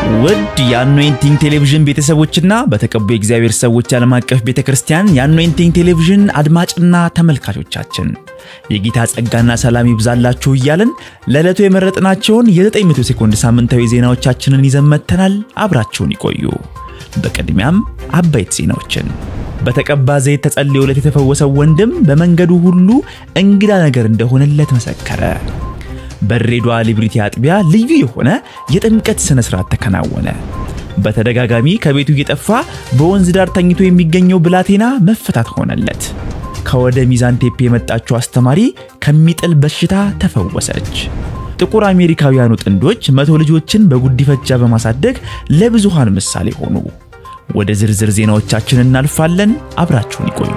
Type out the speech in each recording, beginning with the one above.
ውድ የአኖይንቲንግ ቴሌቪዥን ቤተሰቦችና በተቀቡ የእግዚአብሔር ሰዎች ዓለም አቀፍ ቤተ ክርስቲያን የአኖይንቲንግ ቴሌቪዥን አድማጭና ተመልካቾቻችን የጌታ ጸጋና ሰላም ይብዛላችሁ እያልን ለዕለቱ የመረጥናቸውን የ900 ሴኮንድ ሳምንታዊ ዜናዎቻችንን ይዘን መጥተናል። አብራችሁን ይቆዩ። በቅድሚያም አበይት ዜናዎችን በተቀባ ዘይት ተጸልዮለት የተፈወሰው ወንድም በመንገዱ ሁሉ እንግዳ ነገር እንደሆነለት መሰከረ። በድሬዳዋ ሊብሪቲ አጥቢያ ልዩ የሆነ የጥምቀት ሥነ ሥርዓት ተከናወነ። በተደጋጋሚ ከቤቱ እየጠፋ በወንዝ ዳር ተኝቶ የሚገኘው ብላቴና መፈታት ሆነለት። ከወደ ሚዛን ቴፔ የመጣችው አስተማሪ ከሚጥል በሽታ ተፈወሰች። ጥቁር አሜሪካውያኑ ጥንዶች መቶ ልጆችን በጉዲፈቻ በማሳደግ ለብዙሃን ምሳሌ ሆኑ። ወደ ዝርዝር ዜናዎቻችን እናልፋለን። አብራችሁን ይቆዩ።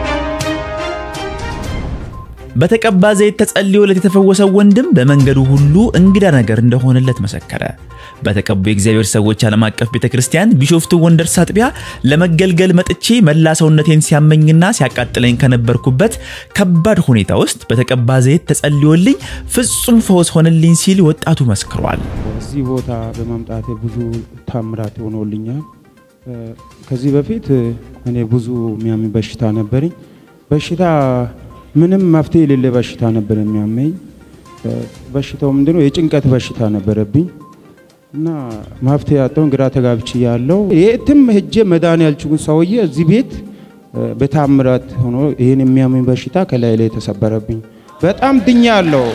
በተቀባ ዘይት ተጸልዮለት የተፈወሰው ወንድም በመንገዱ ሁሉ እንግዳ ነገር እንደሆነለት መሰከረ። በተቀቡ የእግዚአብሔር ሰዎች ዓለም አቀፍ ቤተ ክርስቲያን ቢሾፍቱ ወንደርስ አጥቢያ ለመገልገል መጥቼ መላ ሰውነቴን ሲያመኝና ሲያቃጥለኝ ከነበርኩበት ከባድ ሁኔታ ውስጥ በተቀባ ዘይት ተጸልዮልኝ ፍጹም ፈውስ ሆነልኝ ሲል ወጣቱ መስክሯል። እዚህ ቦታ በማምጣቴ ብዙ ታምራት ሆኖልኛል። ከዚህ በፊት እኔ ብዙ የሚያምን በሽታ ነበረኝ። በሽታ ምንም መፍትሄ የሌለ በሽታ ነበር የሚያመኝ። በሽታው ምንድነው? የጭንቀት በሽታ ነበረብኝ እና መፍትሄ ያጣውን ግራ ተጋብቼ ያለው የትም ሄጄ መዳን ያልችጉን ሰውዬ እዚህ ቤት በታምራት ሆኖ ይህን የሚያመኝ በሽታ ከላይ ላይ የተሰበረብኝ በጣም ድኛ ያለው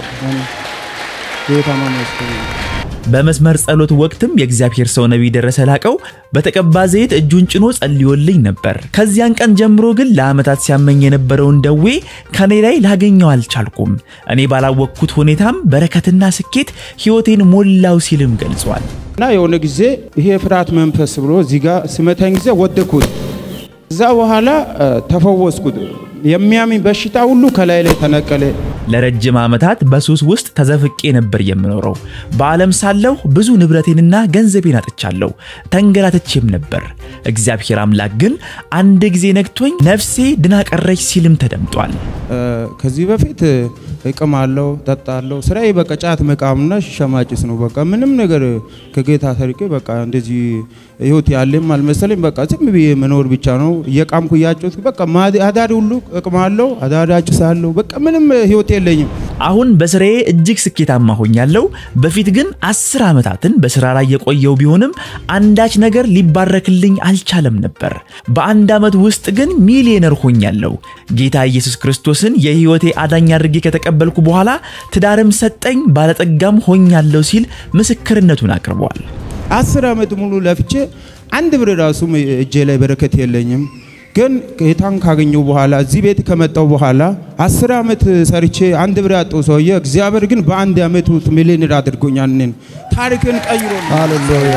በመስመር ጸሎት ወቅትም የእግዚአብሔር ሰው ነቢይ ደረሰ ላቀው በተቀባ ዘይት እጁን ጭኖ ጸልዮልኝ ነበር። ከዚያን ቀን ጀምሮ ግን ለዓመታት ሲያመኝ የነበረውን ደዌ ከኔ ላይ ላገኘው አልቻልኩም። እኔ ባላወቅኩት ሁኔታም በረከትና ስኬት ሕይወቴን ሞላው ሲልም ገልጿል። እና የሆነ ጊዜ ይሄ ፍርሃት መንፈስ ብሎ እዚህ ጋር ስመታኝ ጊዜ ወደኩት። እዛ በኋላ ተፈወስኩት። የሚያመኝ በሽታ ሁሉ ከላይ ላይ ተነቀለ። ለረጅም ዓመታት በሱስ ውስጥ ተዘፍቄ ነበር የምኖረው። በዓለም ሳለሁ ብዙ ንብረቴንና ገንዘቤን አጥቻለሁ፣ ተንገላትቼም ነበር። እግዚአብሔር አምላክ ግን አንድ ጊዜ ነግቶኝ ነፍሴ ድና ቀረች ሲልም ተደምጧል። ከዚህ በፊት እቅማለሁ፣ ጠጣለሁ። ስራዬ በቃ ጫት መቃምና ሺሻ ማጨስ ነው። በቃ ምንም ነገር ከጌታ ሰርቄ በቃ እንደዚህ ህይወት ያለም አልመሰለኝ። በቃ ዝም ብዬ መኖር ብቻ ነው። እየቃምኩ እያጨስኩ በቃ አዳሪ ሁሉ እቅማለሁ፣ አዳሪ አጭሳለሁ። በቃ ምንም ህይወት የለኝም። አሁን በስራዬ እጅግ ስኬታማ ሆኛለሁ። በፊት ግን አስር ዓመታትን በስራ ላይ የቆየው ቢሆንም አንዳች ነገር ሊባረክልኝ አልቻለም ነበር። በአንድ ዓመት ውስጥ ግን ሚሊዮነር ሆኛለሁ። ጌታ ኢየሱስ ክርስቶስን የህይወቴ አዳኝ አድርጌ ከተቀበልኩ በኋላ ትዳርም ሰጠኝ፣ ባለጠጋም ሆኛለሁ ሲል ምስክርነቱን አቅርቧል። አስር ዓመት ሙሉ ለፍቼ አንድ ብር ራሱ እጄ ላይ በረከት የለኝም። ግን ጌታን ካገኘው በኋላ እዚህ ቤት ከመጣው በኋላ አስር ዓመት ሰርቼ አንድ ብር ያጣው ሰውዬ እግዚአብሔር ግን በአንድ ዓመት ውስጥ ሚሊዮነር አድርጎኛል። እኔን ታሪክን ቀይሮ ሃሌሉያ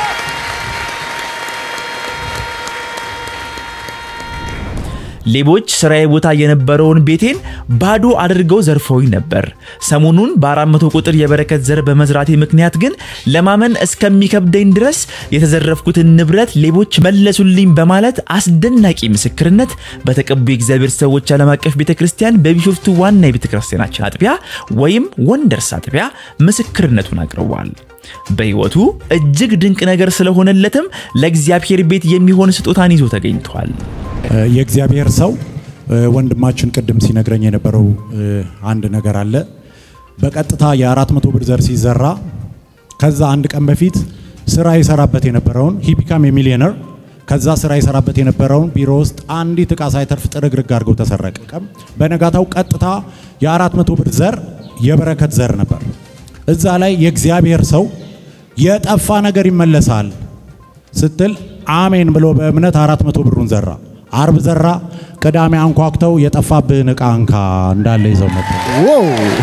ሌቦች ስራዬ ቦታ የነበረውን ቤቴን ባዶ አድርገው ዘርፈውኝ ነበር። ሰሞኑን በአራት መቶ ቁጥር የበረከት ዘር በመዝራቴ ምክንያት ግን ለማመን እስከሚከብደኝ ድረስ የተዘረፍኩትን ንብረት ሌቦች መለሱልኝ በማለት አስደናቂ ምስክርነት በተቀቡ የእግዚአብሔር ሰዎች ዓለም አቀፍ ቤተ ክርስቲያን በቢሾፍቱ ዋና የቤተ ክርስቲያናችን አጥቢያ ወይም ወንደርስ አጥቢያ ምስክርነቱን አቅርቧል። በሕይወቱ እጅግ ድንቅ ነገር ስለሆነለትም ለእግዚአብሔር ቤት የሚሆን ስጦታን ይዞ ተገኝቷል። የእግዚአብሔር ሰው ወንድማችን ቅድም ሲነግረኝ የነበረው አንድ ነገር አለ። በቀጥታ የአራት መቶ ብር ዘር ሲዘራ ከዛ አንድ ቀን በፊት ስራ የሰራበት የነበረውን ሂቢካም የሚሊዮነር ከዛ ስራ የሰራበት የነበረውን ቢሮ ውስጥ አንዲት እቃ ሳይተርፍ ጥርግርግ አድርገው ተሰረቀ። በነጋታው ቀጥታ የአራት መቶ ብር ዘር የበረከት ዘር ነበር። እዛ ላይ የእግዚአብሔር ሰው የጠፋ ነገር ይመለሳል ስትል አሜን ብሎ በእምነት አራት መቶ ብሩን ዘራ። አርብ ዘራ። ቅዳሜ አንኳኩተው የጠፋብህን ዕቃ እንካ እንዳለ ይዘው መጡ። ዋው!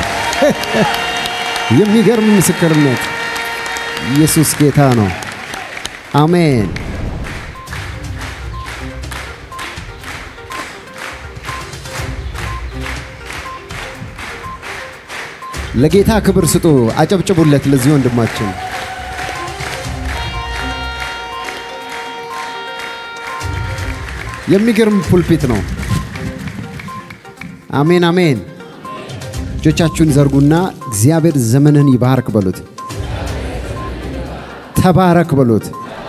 የሚገርም ምስክርነት። ኢየሱስ ጌታ ነው። አሜን። ለጌታ ክብር ስጡ። አጨብጭቡለት ለዚህ ወንድማችን። የሚገርም ፑልፒት ነው። አሜን አሜን። እጆቻችሁን ዘርጉና እግዚአብሔር ዘመንህን ይባርክ በሉት። ተባረክ በሉት።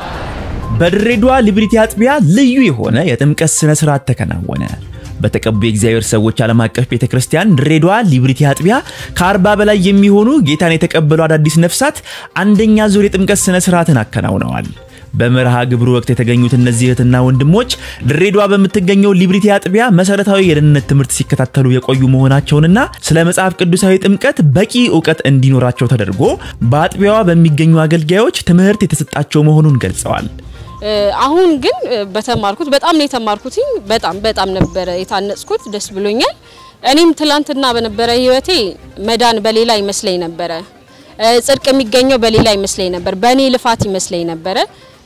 በድሬዳዋ ሊብሪቲ አጥቢያ ልዩ የሆነ የጥምቀት ስነ ስርዓት ተከናወነ። በተቀቡ የእግዚአብሔር ሰዎች ዓለም አቀፍ ቤተ ክርስቲያን ድሬዳዋ ሊብሪቲ አጥቢያ ከአርባ በላይ የሚሆኑ ጌታን የተቀበሉ አዳዲስ ነፍሳት አንደኛ ዙር የጥምቀት ስነ ስርዓትን አከናውነዋል። በመርሃ ግብሩ ወቅት የተገኙት እነዚህ እህትና ወንድሞች ድሬዳዋ በምትገኘው ሊብሪቲ አጥቢያ መሰረታዊ የደህንነት ትምህርት ሲከታተሉ የቆዩ መሆናቸውንና ስለ መጽሐፍ ቅዱሳዊ ጥምቀት በቂ እውቀት እንዲኖራቸው ተደርጎ በአጥቢያዋ በሚገኙ አገልጋዮች ትምህርት የተሰጣቸው መሆኑን ገልጸዋል። አሁን ግን በተማርኩት በጣም ነው የተማርኩትኝ። በጣም በጣም ነበረ የታነጽኩት። ደስ ብሎኛል። እኔም ትላንትና በነበረ ህይወቴ መዳን በሌላ ይመስለኝ ነበረ። ጽድቅ የሚገኘው በሌላ ይመስለኝ ነበር። በእኔ ልፋት ይመስለኝ ነበረ።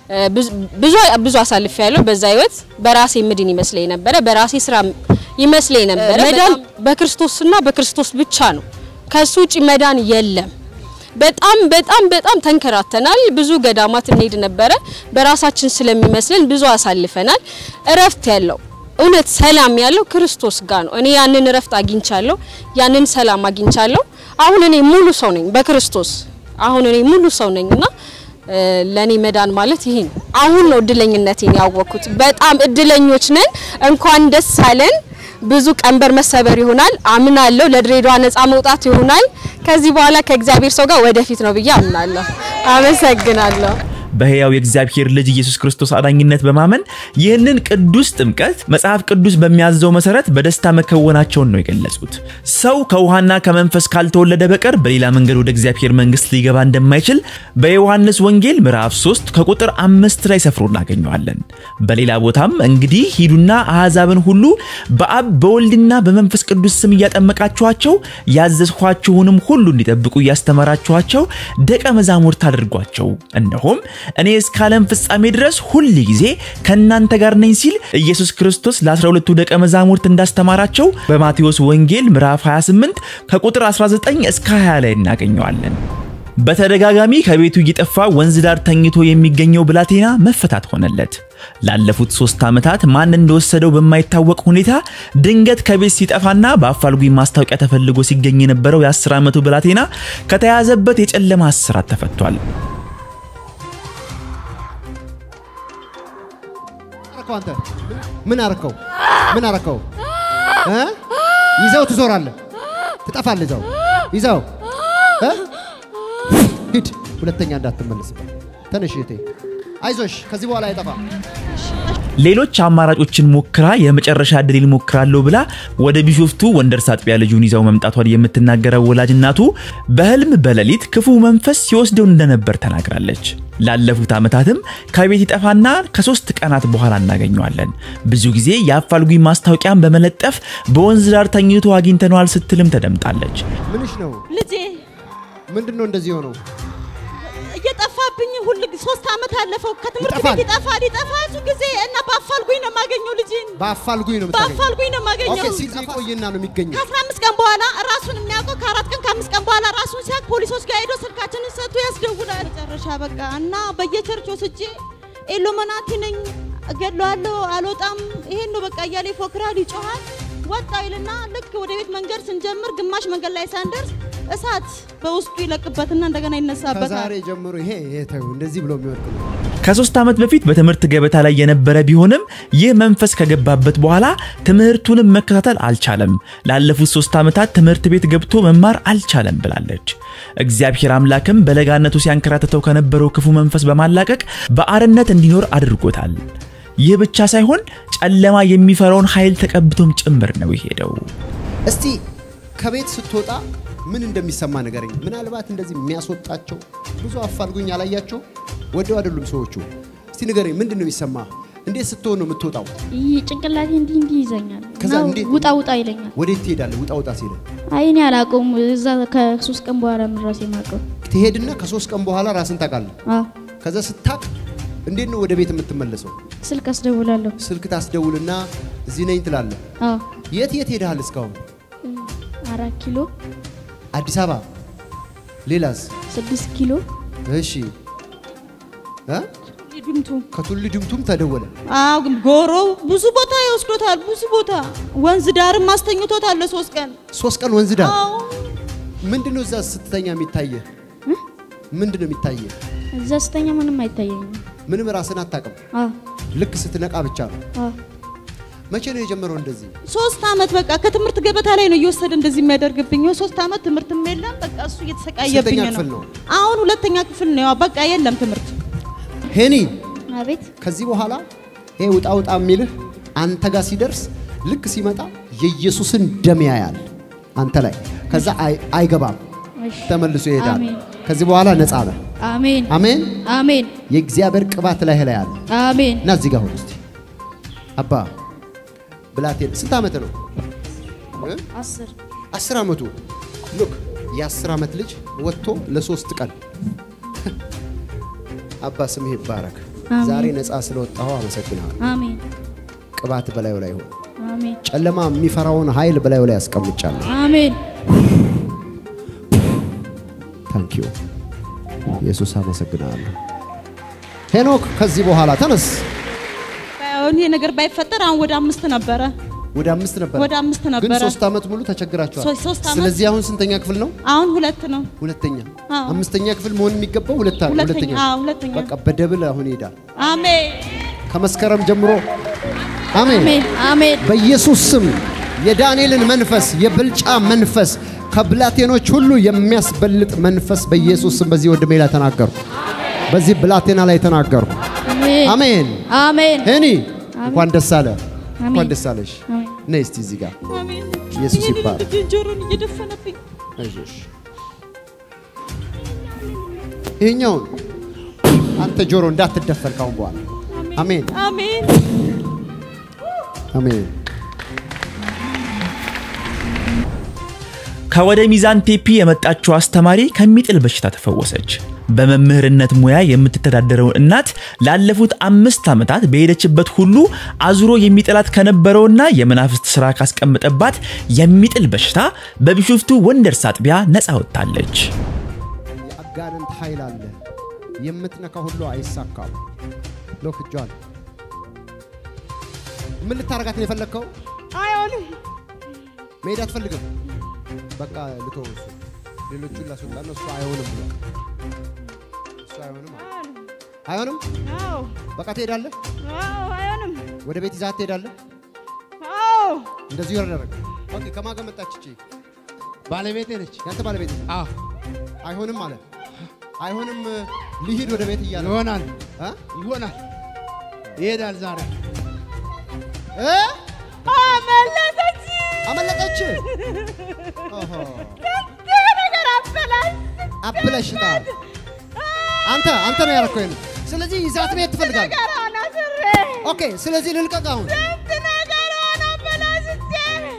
ብዙ ብዙ አሳልፍ ያለው በዛ ህይወት በራሴ ምድን ይመስለኝ ነበረ። በራሴ ስራ ይመስለኝ ነበረ። መዳን በክርስቶስና በክርስቶስ ብቻ ነው። ከሱ ውጪ መዳን የለም። በጣም በጣም በጣም ተንከራተናል። ብዙ ገዳማት እንሄድ ነበረ። በራሳችን ስለሚመስለን ብዙ አሳልፈናል። እረፍት ያለው እውነት ሰላም ያለው ክርስቶስ ጋር ነው። እኔ ያንን እረፍት አግኝቻለሁ። ያንን ሰላም አግኝቻለሁ። አሁን እኔ ሙሉ ሰው ነኝ በክርስቶስ አሁን እኔ ሙሉ ሰው ነኝና ለኔ መዳን ማለት ይሄ ነው። አሁን ነው እድለኝነቴን ያወቅኩት። በጣም እድለኞች ነን። እንኳን ደስ አለን። ብዙ ቀንበር መሰበር ይሆናል አምናለሁ። ለድሬዳዋ ነፃ መውጣት ይሆናል። ከዚህ በኋላ ከእግዚአብሔር ሰው ጋር ወደፊት ነው ብዬ አምናለሁ። አመሰግናለሁ። በሕያው የእግዚአብሔር ልጅ ኢየሱስ ክርስቶስ አዳኝነት በማመን ይህንን ቅዱስ ጥምቀት መጽሐፍ ቅዱስ በሚያዘው መሰረት በደስታ መከወናቸውን ነው የገለጹት። ሰው ከውሃና ከመንፈስ ካልተወለደ በቀር በሌላ መንገድ ወደ እግዚአብሔር መንግሥት ሊገባ እንደማይችል በዮሐንስ ወንጌል ምዕራፍ 3 ከቁጥር አምስት ላይ ሰፍሮ እናገኘዋለን። በሌላ ቦታም እንግዲህ ሂዱና አሕዛብን ሁሉ በአብ በወልድና በመንፈስ ቅዱስ ስም እያጠመቃችኋቸው ያዘዝኋችሁንም ሁሉ እንዲጠብቁ እያስተማራችኋቸው ደቀ መዛሙርት አድርጓቸው እነሆም እኔ እስከ ዓለም ፍጻሜ ድረስ ሁል ጊዜ ከእናንተ ጋር ነኝ ሲል ኢየሱስ ክርስቶስ ለ12ቱ ደቀ መዛሙርት እንዳስተማራቸው በማቴዎስ ወንጌል ምዕራፍ 28 ከቁጥር 19 እስከ 20 ላይ እናገኘዋለን። በተደጋጋሚ ከቤቱ እየጠፋ ወንዝ ዳር ተኝቶ የሚገኘው ብላቴና መፈታት ሆነለት። ላለፉት ሶስት ዓመታት ማን እንደወሰደው በማይታወቅ ሁኔታ ድንገት ከቤት ሲጠፋና በአፋልጉኝ ማስታወቂያ ተፈልጎ ሲገኝ የነበረው የ10 ዓመቱ ብላቴና ከተያዘበት የጨለማ እስራት ተፈቷል። አረከው አንተ ምን አረከው? ምን አረከው? እ ይዘው ትዞራለህ፣ ትጠፋለህ። ይዘው ይዘው እ ሂድ፣ ሁለተኛ እንዳትመለስበት። ተነሽ እህቴ፣ አይዞሽ፣ ከዚህ በኋላ አይጠፋም። ሌሎች አማራጮችን ሞክራ የመጨረሻ ዕድሌን ሞክራለሁ ብላ ወደ ቢሾፍቱ ወንደርስ አጥቢያ ልጁን ይዘው መምጣቷን የምትናገረው ወላጅ እናቱ በህልም በሌሊት ክፉ መንፈስ ሲወስደው እንደነበር ተናግራለች። ላለፉት ዓመታትም ከቤት ይጠፋና ከሶስት ቀናት በኋላ እናገኘዋለን። ብዙ ጊዜ የአፋልጉኝ ማስታወቂያን በመለጠፍ በወንዝ ዳር ተኝቶ አግኝተነዋል ስትልም ተደምጣለች። ምንሽ ነው? ልጄ ምንድን ነው እንደዚህ ሆነው? እየጠፋብኝ ሁል ጊዜ ሶስት ዓመት አለፈው። ከትምህርት ይጠፋል? ቤት ይጠፋል ይጠፋል ብዙ ጊዜ እና በአፋልጉኝ ነው የማገኘው ልጄን በአፋልጉኝ ነው የምታገኘው? በአፋልጉኝ ነው የማገኘው። ኦኬ፣ ሲጠፋ ቆይና ነው የሚገኘው። ከአስራ አምስት ቀን በኋላ ራሱን የሚያውቀው ከአራት ቀን ከአምስት ቀን በኋላ ራሱን ሲያውቅ ፖሊሶች ጋር ሄዶ ስልካችንን ሰጥቶ ያስደውላል። መጨረሻ በቃ እና በየቸርች ወስጄ ኢሉሚናቲ ነኝ እገድለዋለሁ አልወጣም ይሄን ነው በቃ እያለ ይፎክራል፣ ይጮሃል። ወጣ ይልና ልክ ወደ ቤት መንገድ ስንጀምር ግማሽ መንገድ ላይ ሳንደርስ እሳት በውስጡ ይለቅበትና እንደገና ይነሳበታል። ከዛሬ ጀምሮ ይሄ ይሄ ተው እንደዚህ ብሎ የሚወድቅ ነው። ከሶስት ዓመት በፊት በትምህርት ገበታ ላይ የነበረ ቢሆንም ይህ መንፈስ ከገባበት በኋላ ትምህርቱንም መከታተል አልቻለም። ላለፉት ሶስት ዓመታት ትምህርት ቤት ገብቶ መማር አልቻለም ብላለች። እግዚአብሔር አምላክም በለጋነቱ ሲያንከራትተው ከነበረው ክፉ መንፈስ በማላቀቅ በአርነት እንዲኖር አድርጎታል። ይህ ብቻ ሳይሆን ጨለማ የሚፈራውን ኃይል ተቀብቶም ጭምር ነው የሄደው። እስቲ ከቤት ስትወጣ ምን እንደሚሰማ ንገረኝ። ምናልባት እንደዚህ የሚያስወጣቸው ብዙ አፋልጉኝ አላያቸው ወደው አይደሉም ሰዎቹ። እስቲ ንገረኝ፣ ምንድን ነው የሚሰማ? እንዴት ስትሆን ነው የምትወጣው? ይህ ጭንቅላቴ እንዲህ እንዲህ ይዘኛል ከዛ እና እንዴት- ውጣ ውጣ ይለኛል። ወዴት ትሄዳለህ? ውጣ ውጣ ሲለ አይ እኔ አላውቀውም። እዛ ከሶስት ቀን በኋላ ምን ራሴ የማውቀው ትሄድና ከሶስት ቀን በኋላ ራስን ታውቃለህ። አዎ፣ ከዛ ስታቅ እንዴት ነው ወደ ቤት የምትመለሰው? ስልክ አስደውላለሁ። ስልክ ታስደውልና እዚህ ነኝ ትላለህ። አዎ፣ የት የት ሄደሃል እስካሁን? አራት ኪሎ፣ አዲስ አበባ። ሌላስ? ስድስት ኪሎ፣ እሺ እ? ድምቱ ከቱሉ ድምቱም ተደወለ። አዎ ግን ጎሮ ብዙ ቦታ ይወስዶታል። ብዙ ቦታ ወንዝ ዳርም አስተኝቶታል ለሶስት ቀን። ሶስት ቀን ወንዝ ዳር አዎ ምንድን ነው እዛ ስትተኛ የሚታየ? ምንድን ነው የሚታየ? እዛ ስተኛ ምንም አይታየኝም። ምንም ራስን አታውቅም። አ ልክ ስትነቃ ብቻ ነው። አ መቼ ነው የጀመረው እንደዚህ? ሶስት አመት በቃ ከትምህርት ገበታ ላይ ነው እየወሰደ እንደዚህ የሚያደርግብኝ። ሶስት አመት ትምህርትም የለም በቃ እሱ እየተሰቃየብኝ ስንተኛ ክፍል ነው። ነው? አሁን ሁለተኛ ክፍል ነው። ያው በቃ የለም ትምህርት። ሄኒ አቤት ከዚህ በኋላ ይሄ ውጣ ውጣ የሚልህ አንተ ጋር ሲደርስ ልክ ሲመጣ የኢየሱስን ደም ያያል አንተ ላይ። ከዛ አይ- አይገባም፣ እሺ ተመልሶ ይሄዳል። አሜን። ከዚህ በኋላ ነፃ ነህ። አሜን አሜን። አሜን የእግዚአብሔር ቅባት ላይ ላይ አለ አሜን። እና እዚህ ጋር ሁን እስቲ። አባ ብላቴን ስንት ዓመት ነው? እ? አስር አስር ዓመቱ ሉክ የአስር ዓመት ልጅ ወጥቶ ለሶስት ቀን አባ ስምህ ይባረክ። አሜን። ዛሬ ነፃ ስለወጣኸው አመሰግናለሁ። አሜን ቅባት በላዩ ላይ ሆነ። አሜን ጨለማ የሚፈራውን ኃይል በላዩ ላይ ያስቀምጫለሁ። አሜን ታንክ ዩ ኢየሱስ አመሰግናለሁ። ሄኖክ ከዚህ በኋላ ተነስ። አሁን ይሄ ነገር ባይፈጠር አሁን ወደ አምስት ነበረ። ወደ አምስት ነበር ወደ አምስት ግን ነበረ። ሶስት ዓመት ሙሉ ተቸግራቸዋል። ሶ- ሶስት ዓመት። ስለዚህ አሁን ስንተኛ ክፍል ነው? አሁን ሁለት ነው። ሁለተኛ። አዎ። አምስተኛ ክፍል መሆን የሚገባው ሁለት ሁለተኛ ሁለተኛ። አዎ ሁለተኛ። በቃ በደብል አሁን ይሄዳል። አሜን ከመስከረም ጀምሮ አሜን። አሜን አሜን በኢየሱስ ስም የዳንኤልን መንፈስ የብልጫ መንፈስ ከብላቴኖች ሁሉ የሚያስበልጥ መንፈስ በኢየሱስ ስም በዚህ ወንድሜ ላይ ተናገርኩ። በዚህ ብላቴና ላይ ተናገርኩ። አሜን አሜን። አሜን ሄኒ እንኳን ደስ አለ፣ አሜን። እንኳን ደስ አለሽ። አሜን። ነይ እስቲ እዚህ ጋር አሜን። ኢየሱስ ይሄንን ይባረክ። ልጄን ጆሮን እየደፈነብኝ አይዞሽ። ይሄኛውን አንተ ጆሮ እንዳትደፈር ካሁን በኋላ አሜን አሜን አሜን። ከወደ ሚዛን ቴፒ የመጣችው አስተማሪ ከሚጥል በሽታ ተፈወሰች። በመምህርነት ሙያ የምትተዳደረውን እናት ላለፉት አምስት ዓመታት በሄደችበት ሁሉ አዙሮ የሚጥላት ከነበረውና የመናፍስት ሥራ ካስቀመጠባት የሚጥል በሽታ በቢሾፍቱ ወንደርስ አጥቢያ ነፃ ወጥታለች። የአጋንንት ኃይል አለ። የምትነካ ሁሉ አይሳካም። ሎክ እጇን ምን ልታረጋት ነው የፈለግከው? አይሆንም መሄድ አትፈልግም። በቃ ልተው እሱ ሌሎቹን ላስወጣ ነው። እሱ አይሆንም ብሏል። እሱ አይሆንም አለ። አይሆንም። አዎ በቃ ትሄዳለህ። አዎ አይሆንም ወደ ቤት ይዛት ትሄዳለህ። አዎ እንደዚሁ ያደረግ ኦኬ። ከማን ጋር መጣች እቺ? ባለቤቴ ነች። ያንተ ባለቤት ነች? አዎ አይሆንም አለ። አይሆንም ሊሂድ ወደ ቤት እያለ ይሆናል እ? ይሆናል ይሄዳል ዛሬ እ? አመለጠች አመለጠች። ኦሆ ነገር አበላሽ አብለሽታል። አንተ አንተ ነው ያደረከው ይሄን። ስለዚህ ይዛት ቤት ትፈልጋለህ። ነገሯን አስሬ ኦኬ። ስለዚህ ልልቀቅ አሁን ስንት ነገሯን አበላሽቼ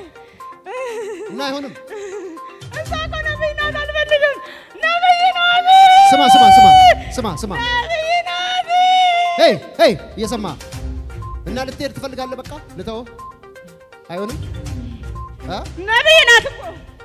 እና አይሆንም። እሷ እኮ ነብይ ናት አልፈልግም ነብይ ናት ስማ ስማ ስማ ስማ ስማ ነብይ ናት ሄይ ሄይ እየሰማ እና ልትሄድ ትፈልጋለህ። በቃ ልተው አይሆንም። እ? ነብይ ናት እኮ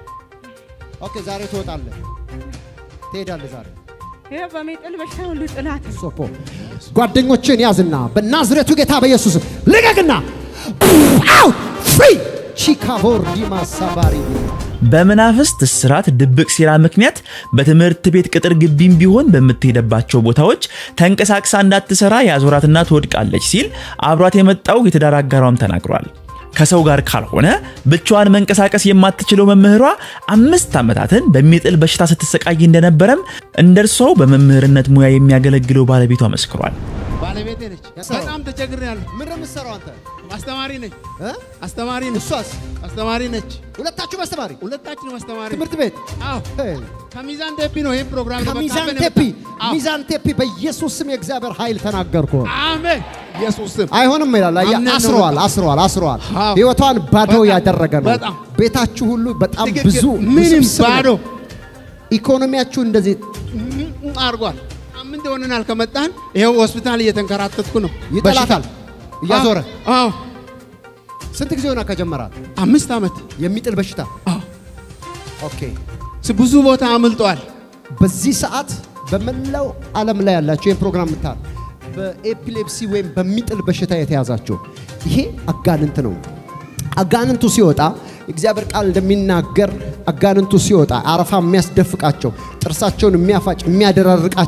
ኦኬ ዛሬ ትወጣለህ፣ ትሄዳለህ ዛሬ ይሄ በሚጥል በሽታ ሁሉ ጥላት ሶፖ ጓደኞችን ያዝና በናዝሬቱ ጌታ በኢየሱስ ልቀቅና አው ፍሪ ቺካቦር ዲማ ሳባሪ በመናፍስት እስራት ድብቅ ሴራ ምክንያት በትምህርት ቤት ቅጥር ግቢም ቢሆን በምትሄደባቸው ቦታዎች ተንቀሳቅሳ እንዳትሰራ የአዞራትና ትወድቃለች ሲል አብሯት የመጣው የትዳር አጋሯም ተናግሯል። ከሰው ጋር ካልሆነ ብቻዋን መንቀሳቀስ የማትችለው መምህሯ አምስት ዓመታትን በሚጥል በሽታ ስትሰቃይ እንደነበረም እንደርሷው በመምህርነት ሙያ የሚያገለግለው ባለቤቷ መስክሯል። ባለቤቴ ነች። ያሰራው? በጣም ተቸግሬያለሁ። ምን ነው የምትሰራው አንተ? አስተማሪ ነች። እ? አስተማሪ ነች። እሷስ አስተማሪ ነች። ሁለታችሁ አስተማሪ ሁለታችንም አስተማሪ ትምህርት ቤት አዎ ሄይ፣ ከሚዛን ቴፒ ነው ይሄን ፕሮግራም ከሚዛን ለመካፈል ቴፒ የመጣ- አዎ። ሚዛን ቴፒ በኢየሱስ ስም የእግዚአብሔር ኃይል ተናገርኩ። አሜን ኢየሱስ ስም አይሆንም ይላል። አየህ፣ አምነን ነው አስረዋል፣ በቃ። አስረዋል፣ አስረዋል። አዎ። ህይወቷን ባዶ በጣም፣ ያደረገ ነው። በጣም። ቤታችሁ ሁሉ በጣም ትክክል። ብዙ ምንም ውስብስብ ነው። ባዶ ኢኮኖሚያችሁ እንደዚህ ም- ም- አድርጓል። ሳምንት ሆነናል ከመጣን ይኸው ሆስፒታል እየተንከራተትኩ ነው። ይጠላታል እያዞረ። አዎ አዎ። ስንት ጊዜ ሆና ከጀመራት አምስት ዓመት የሚጥል በሽታ? አዎ። ኦኬ። ስ- ብዙ ቦታ አምልጧል። በዚህ ሰዓት በመላው ዓለም ላይ ያላችሁ ይህን ፕሮግራም ምታል በኤፒሌፕሲ ወይም በሚጥል በሽታ የተያዛችሁ ይሄ አጋንንት ነው። አጋንንቱ ሲወጣ እግዚአብሔር ቃል እንደሚናገር አጋንንቱ ሲወጣ አረፋ የሚያስደፍቃቸው ጥርሳቸውን የሚያፋጭ የሚያደራርቃቸው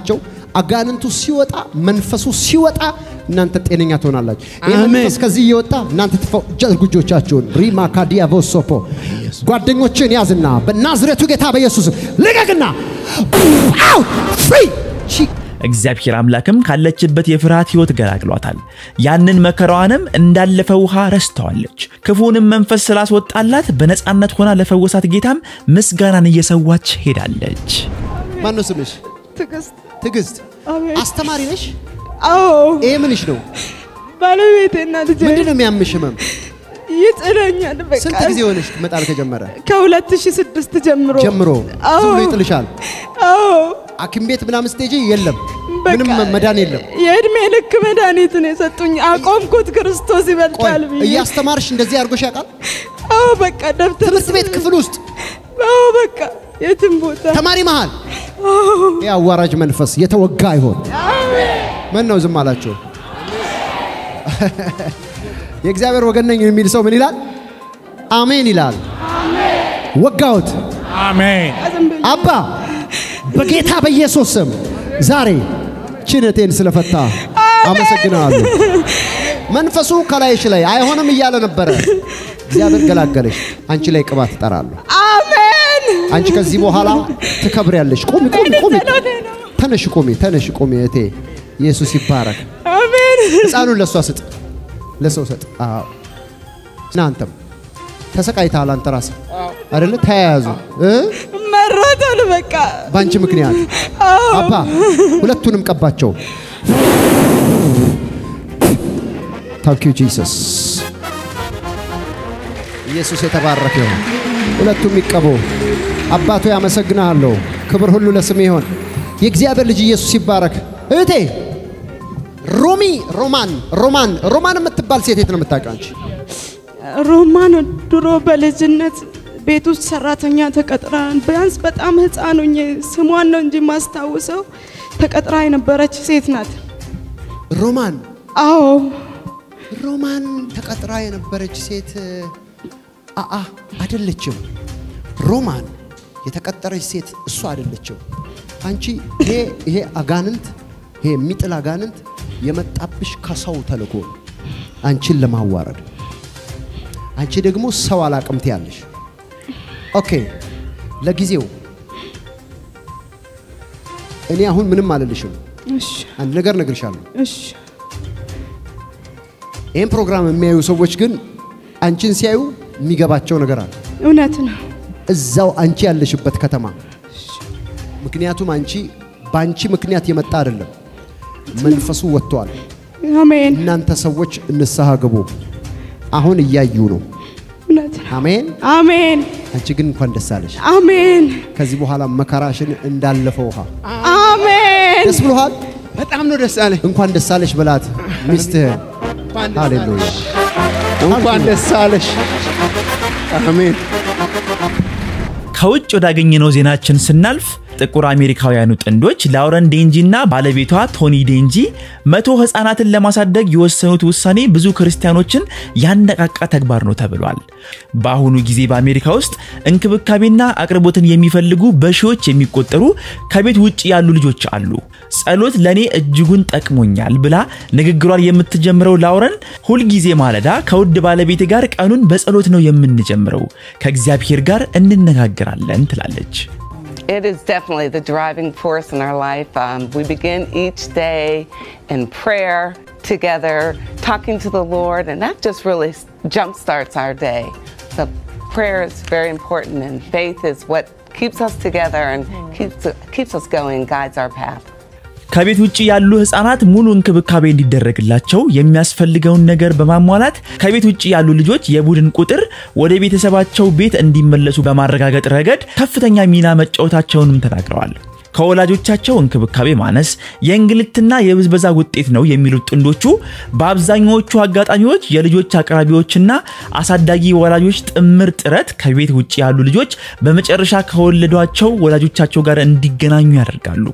አጋንንቱ ሲወጣ መንፈሱ ሲወጣ እናንተ ጤነኛ ትሆናላችሁ። ይህ አሜን። መንፈስ ከዚህ እየወጣ እናንተ ትፈውጃችሁ እጆቻችሁን ሪማ ካዲያ ቮሶፖ ጓደኞችን ያዝና በናዝሬቱ ጌታ በኢየሱስ ልቀቅና አው ፍሪ እግዚአብሔር አምላክም ካለችበት የፍርሃት ሕይወት ገላግሏታል። ያንን መከራዋንም እንዳለፈ ውሃ ረስተዋለች። ክፉንም መንፈስ ስላስወጣላት በነፃነት ሆና ለፈወሳት ጌታም ምስጋናን እየሰዋች ሄዳለች። ማን ነው ስምሽ? ትዕግስት ትዕግስት። አሜን። አስተማሪ ነሽ? አዎ ይሄ ምንሽ ነው? ባለቤቴና ልጄ ምንድን ነው የሚያምሽ ህመም? ይጥለኛል። በቃ ስንት ጊዜ ሆነሽ መጣል ከጀመረ ከ2006 ጀምሮ ጀምሮ አዎ ዝም ብሎ ይጥልሻል? አዎ ሐኪም ቤት ምናምን ስትሄጂ የለም፣ በቃ ምንም መዳን የለም። የእድሜ ልክ መድኃኒት ነው የሰጡኝ። አቆምኩት ክርስቶስ ቆይ ይበልጣል ብዬ። እያስተማርሽ እንደዚህ አድርጎሽ ያውቃል? አዎ በቃ ደብተር ትምህርት ቤት ክፍል ውስጥ አዎ በቃ የትም ቦታ ተማሪ መሃል ይህ አዋራጅ መንፈስ የተወጋ ይሆን? ምን ነው ዝም አላችሁ? የእግዚአብሔር ወገን ነኝ የሚል ሰው ምን ይላል? አሜን ይላል። ወጋሁት። አሜን። አባ በጌታ በኢየሱስ ስም ዛሬ ችነቴን ስለፈታ አመሰግናለሁ። መንፈሱ ከላይሽ ላይ አይሆንም እያለ ነበረ። እግዚአብሔር ገላገለሽ። አንቺ ላይ ቅባት እጠራለሁ። አሜን። አንቺ ከዚህ በኋላ ትከብሪያለሽ። ቁሚ ቁሚ ቁሚ። ተነሽ ቁሚ ተነሽ ቁሚ እህቴ። ኢየሱስ ይባረክ። አሜን። ህፃኑን ለእሷ ስጥ፣ ለሰው ስጥ። አዎ እናንተም ተሰቃይተሃል። አንተ ራስህ አይደለ? ተያያዙ እ መሮታል በቃ በአንቺ ምክንያት አዎ አባ ሁለቱንም ቀባቸው። ታንክ ዩ ጂሰስ። ኢየሱስ የተባረከ ይሁን። ሁለቱም ይቀቡ። አባቶ ያመሰግናለሁ። ክብር ሁሉ ለስም ይሆን። የእግዚአብሔር ልጅ ኢየሱስ ይባረክ። እህቴ ሮሚ ሮማን ሮማን ሮማን የምትባል ሴት የት ነው የምታውቂው አንቺ? ሮማን ድሮ በልጅነት ቤት ውስጥ ሰራተኛ ተቀጥራ ቢያንስ በጣም ህፃን ሆኜ ስሟን ነው እንጂ ማስታውሰው ተቀጥራ የነበረች ሴት ናት። ሮማን አዎ ሮማን ተቀጥራ የነበረች ሴት አአ አይደለችም። ሮማን የተቀጠረች ሴት እሷ አይደለችም። አንቺ ይሄ ይሄ አጋንንት ይሄ የሚጥል አጋንንት የመጣብሽ ከሰው ተልኮ ነው፣ አንቺን ለማዋረድ። አንቺ ደግሞ ሰው አላቅም ትያለሽ። ኦኬ ለጊዜው እኔ አሁን ምንም አልልሽም። እሺ አንድ ነገር እነግርሻለሁ። እሺ ይህን ፕሮግራም የሚያዩ ሰዎች ግን አንቺን ሲያዩ የሚገባቸው ነገር አለ። እውነት ነው። እዛው አንቺ ያለሽበት ከተማ። ምክንያቱም አንቺ በአንቺ ምክንያት የመጣ አይደለም፣ መንፈሱ ወጥቷል። አሜን እናንተ ሰዎች ንስሐ ግቡ። አሁን እያዩ ነው። እውነት ነው። አሜን። አሜን አንቺ ግን እንኳን ደስ አለሽ። አሜን ከዚህ በኋላ መከራሽን እንዳለፈ ውሃ አሜን ደስ ብሎሃል። በጣም ነው ደስ አለኝ። እንኳን ደስ አለሽ በላት ሚስትህን። እንኳን ደስ ሃሌሉያ። አለሽ። እንኳን ደስ አለሽ። አሜን። ከውጭ ወዳገኘነው ዜናችን ስናልፍ ጥቁር አሜሪካውያኑ ጥንዶች ላውረን ዴንጂ እና ባለቤቷ ቶኒ ዴንጂ መቶ ህፃናትን ለማሳደግ የወሰኑት ውሳኔ ብዙ ክርስቲያኖችን ያነቃቃ ተግባር ነው ተብሏል። በአሁኑ ጊዜ በአሜሪካ ውስጥ እንክብካቤና አቅርቦትን የሚፈልጉ በሺዎች የሚቆጠሩ ከቤት ውጭ ያሉ ልጆች አሉ። ጸሎት ለእኔ እጅጉን ጠቅሞኛል ብላ ንግግሯን የምትጀምረው ላውረን ሁልጊዜ ማለዳ ከውድ ባለቤት ጋር ቀኑን በጸሎት ነው የምንጀምረው፣ ከእግዚአብሔር ጋር እንነጋገራለን ትላለች። It is definitely the driving force in our life. Um, we begin each day in prayer together, talking to the Lord, and that just really jumpstarts our day. So, prayer is very important, and faith is what keeps us together and keeps, keeps us going, guides our path. ከቤት ውጭ ያሉ ህፃናት ሙሉ እንክብካቤ እንዲደረግላቸው የሚያስፈልገውን ነገር በማሟላት ከቤት ውጭ ያሉ ልጆች የቡድን ቁጥር ወደ ቤተሰባቸው ቤት እንዲመለሱ በማረጋገጥ ረገድ ከፍተኛ ሚና መጫወታቸውንም ተናግረዋል። ከወላጆቻቸው እንክብካቤ ማነስ የእንግልትና የብዝበዛ ውጤት ነው የሚሉት ጥንዶቹ በአብዛኛዎቹ አጋጣሚዎች የልጆች አቅራቢዎችና አሳዳጊ ወላጆች ጥምር ጥረት ከቤት ውጭ ያሉ ልጆች በመጨረሻ ከወለዷቸው ወላጆቻቸው ጋር እንዲገናኙ ያደርጋሉ።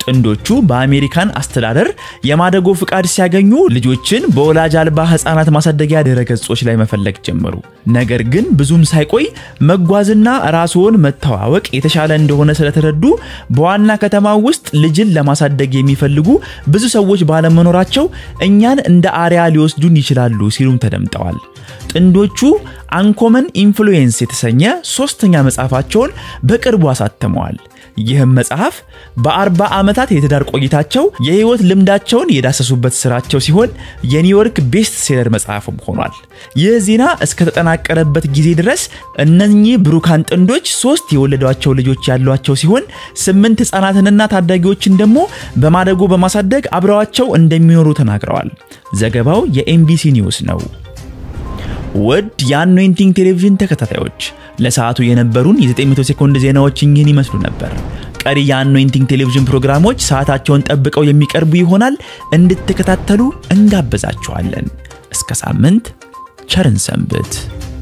ጥንዶቹ በአሜሪካን አስተዳደር የማደጎ ፍቃድ ሲያገኙ ልጆችን በወላጅ አልባ ህፃናት ማሳደጊያ ድረገጾች ላይ መፈለግ ጀመሩ። ነገር ግን ብዙም ሳይቆይ መጓዝና ራስዎን መተዋወቅ የተሻለ እንደሆነ ስለተረዱ በዋና ከተማ ውስጥ ልጅን ለማሳደግ የሚፈልጉ ብዙ ሰዎች ባለመኖራቸው እኛን እንደ አርያ ሊወስዱን ይችላሉ ሲሉም ተደምጠዋል። ጥንዶቹ አንኮመን ኢንፍሉዌንስ የተሰኘ ሶስተኛ መጽሐፋቸውን በቅርቡ አሳትመዋል። ይህም መጽሐፍ በአርባ ዓመታት የትዳር ቆይታቸው የህይወት ልምዳቸውን የዳሰሱበት ስራቸው ሲሆን የኒውዮርክ ቤስት ሴለር መጽሐፍም ሆኗል። ይህ ዜና እስከተጠናቀረበት ጊዜ ድረስ እነኚህ ብሩካን ጥንዶች ሶስት የወለዷቸው ልጆች ያሏቸው ሲሆን ስምንት ህፃናትንና ታዳጊዎችን ደግሞ በማደጎ በማሳደግ አብረዋቸው እንደሚኖሩ ተናግረዋል። ዘገባው የኤምቢሲ ኒውስ ነው። ውድ የአኖይንቲንግ ቴሌቪዥን ተከታታዮች ለሰዓቱ የነበሩን የ900 ሴኮንድ ዜናዎች እኚህን ይመስሉ ነበር። ቀሪ የአኖይንቲንግ ቴሌቪዥን ፕሮግራሞች ሰዓታቸውን ጠብቀው የሚቀርቡ ይሆናል። እንድትከታተሉ እንጋብዛችኋለን። እስከ ሳምንት ቸርን ሰንብት።